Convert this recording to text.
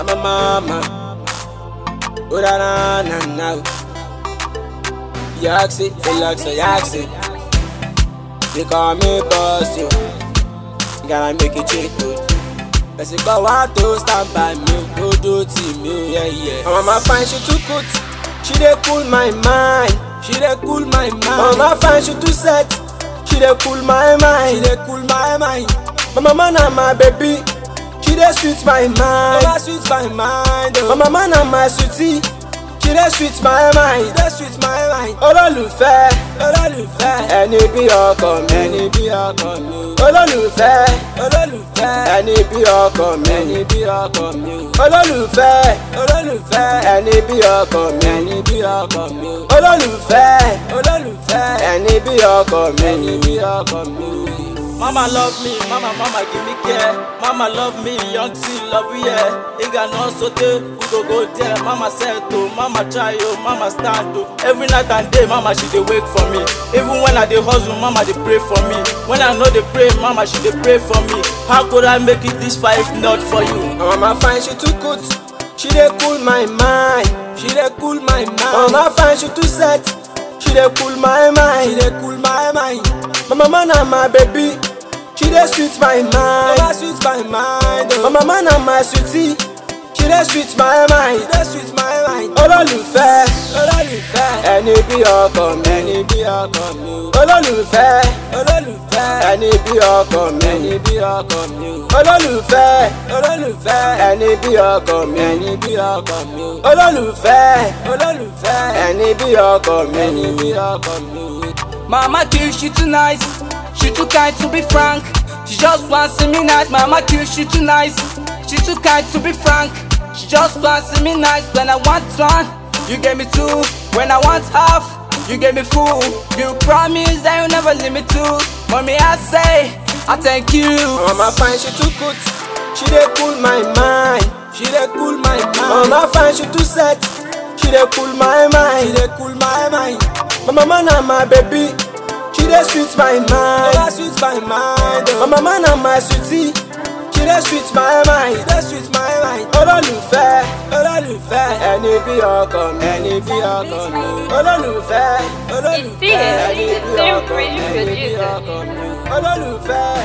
I'm a mama. Oh na na na na. Yaxi, relax, yaxi. They call me boss, yo. Gotta make it cheap, good. Person go want to stand by me, go do team, you, yeah, yeah. My mama fine, she too good. She dey cool my mind. She dey cool my mind. My mama fine, she too set. She dey cool my mind. She dey cool my mind. My mama na my baby. She dey sweet my mind. Mama sweet my mind. Oh. My mama na my sweetie. She dey sweet my mind. She dey sweet my mind. Olólùfẹ́. Olólùfẹ́. Ẹni bí ọkọ mi. Ẹni bí ọkọ mi. Olólùfẹ́. Olólùfẹ́. Ẹni bí ọkọ mi. Ẹni bí ọkọ mi. Olólùfẹ́. Olólùfẹ́. Ẹni bí ọkọ mi. Ẹni bí ọkọ mi. Olólùfẹ́. Olólùfẹ́. Ẹni bí ọkọ mi. Ẹni bí ọkọ mi. Mama love me, mama, mama give me care. Mama love me, young see love yeah. Iga no sote, we go go there. Mama said to, mama try oh, mama stand oh. Every night and day, mama she dey wake for me. Even when I dey hustle, mama dey pray for me. When I know dey pray, mama she dey pray for me. How could I make it this far if not for you? My mama fine, she too good. She dey cool my mind. She dey cool my mind. My mama fine, she too set. She dey cool my mind. She dey cool my mind. My mama na my baby. She dey sweet my mind. Mama sweet my mind. Oh. My mama na my sweetie. She dey sweet my mind. She dey sweet my mind. Olólùfẹ́. Olólùfẹ́. Ẹni bí ọkọ mi. Ẹni bí ọkọ mi. Olólùfẹ́. Olólùfẹ́. Ẹni bí ọkọ mi. Ẹni bí ọkọ mi. Olólùfẹ́. Olólùfẹ́. Ẹni bí ọkọ mi. Ẹni bí ọkọ mi. Olólùfẹ́. Olólùfẹ́. Ẹni bí ọkọ mi. Ẹni bí ọkọ mi. Mama kill she too nice, she too kind to be frank. She just wants see me nice. Mama kill she too nice, she too kind to be frank. She just wants see me nice when I want one. You gave me two when I want half. You gave me full. You promise that you never leave me too. Mommy, I say I thank you. My mama fine, she too good. She dey cool my mind. She dey cool my mind. My mama fine, she too set. She dey cool my mind. She dey cool my mind. My mama na my baby. She dey sweet my mind. Mama sweet my mind. Oh. My mama na my sweetie. She dey sweet my mind. She dey sweet my mind. Olólùfẹ́. Olólùfẹ́. Ẹni bí ọkọ mi. Ẹni bí ọkọ mi. Olólùfẹ́. Olólùfẹ́. It's Ẹni bí serious. ọkọ mi. It's Ẹni bí really ọkọ mi. Olólùfẹ́.